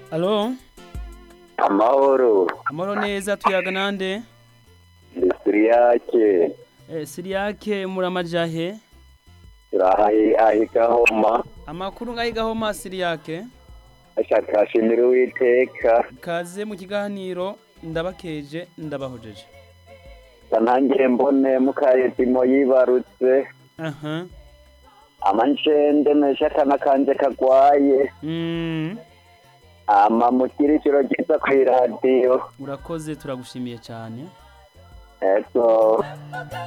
alo amahoro amahoro neza tuyaga nande ni siriyake eh, siriyake muramajahe turahaye ahi gahoma amakuru ngahigahoma siriyake ashaka shimira uwiteka kaze mu kiganiro ndabakeje ndabahojeje nanjye mbone mukayetimo yibarutse aha amanjende meshakana kanje kagwaye mm. ama mukiri ijoro ryiza kw'iradiyo urakoze turagushimiye cyane ego